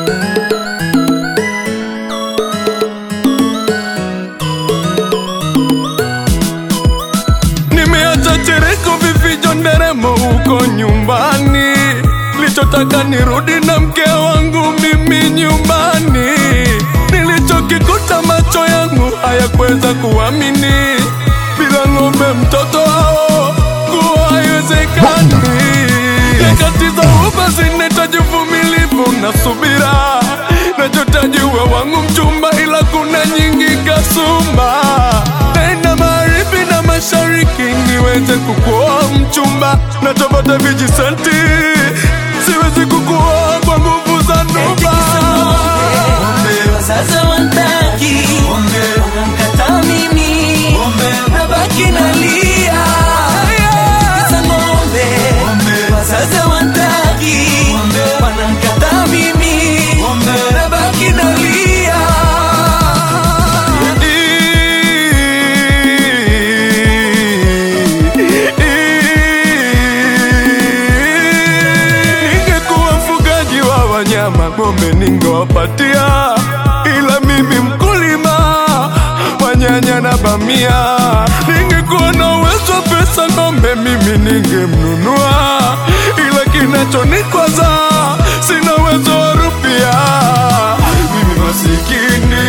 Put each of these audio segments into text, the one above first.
Nimeacha chereko vifijo nderemo huko nyumbani, lichotaka nirudi na mke wangu mimi nyumbani. Nilichokikuta macho yangu hayakuweza kuamini, bila ng'ombe mtoto hao kuwa haiwezekani. Nyakati za uba zinahitaji uvumilivu na subira, nachotaji uwe wangu mchumba, ila kuna nyingi kasumba. Tena magharibi na mashariki niweze kukuoa mchumba, nachopata vijisenti siwezi kukuoa kwa nguvu za nuba. Sasa wantaki wanamkataa mimi, nabaki nalia kisa ng'ombe. Sasa wantaki wanamkataa mimi, nabaki nalia Ningekuwa mfugaji wa wanyama, ng'ombe ningewapatia, ila mimi mkulima wa nyanya na bamia. Ningekuwa na uwezo wa pesa, ng'ombe mimi ningemnunua, ila kinachonikwaza sina uwezo wa rupia. Mimi masikini,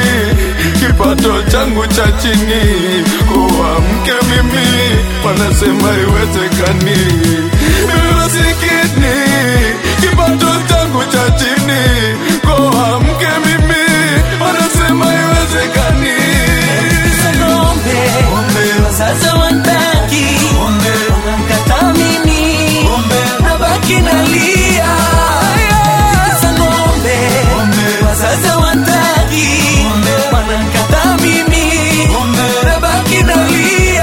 kipato changu cha chini, kuwa mke mimi wanasema iwezekani. Mimi masikini, kipato changu cha chini, kuwa mke mimi wanasema iwezekani. kisa ng'ombe. Sasa wantaki wanamkataa mimi, nabaki nalia kisa ng'ombe. Sasa wantaki wanamkataa mimi, nabaki nalia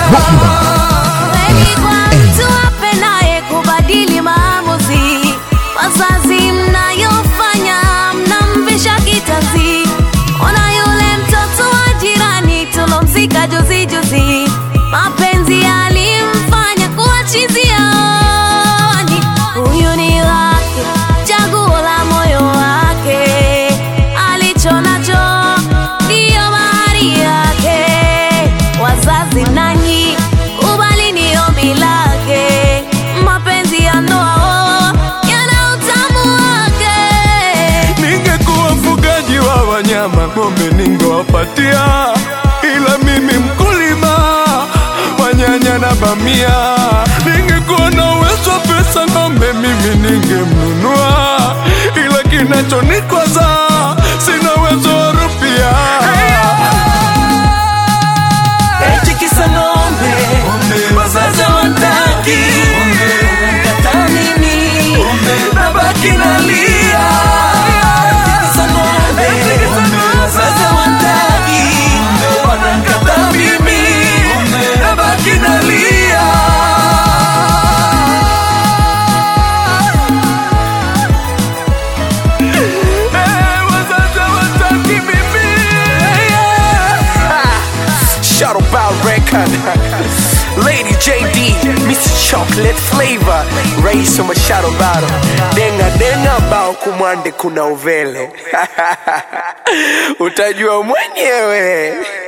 Kweli kwa mtu apendaye kubadili maamuzi, wazazi mnayofanya mnamvisha kitanzi. Ona yule mtoto wa jirani tulomzika juzi juzi, mapenzi yalimfanya kuwa chizi yaoni. Huyu ni wake, chaguo la moyo wake, alicho nacho ndiyo mahari yake. Wazazi nanyi kubali ni ombi lake, mapenzi ya ndoa yana utamu wake. Ningekuwa mfugaji wa wanyama, ng'ombe ningewapatia, ila mimi mkulima wa nyanya na bamia. Ningekuwa na uwezo wa pesa, ng'ombe mimi ningemnunua, ila kinachonikwaza sina uwezo wa rupia. eti kisa ng'ombe. Wazazi wantaki wanamkataa mimi, nabaki nalia kisa ng'ombe. Wazazi wantaki wanamkataa mimi, nabaki nalia Eh, wazazi hawataki mimi. Shadow Bow Record Lady JD Mr. Chocolate Flavor Rais wa Shadow Battle Denga denga bao kumwande kuna uvele Utajua mwenyewe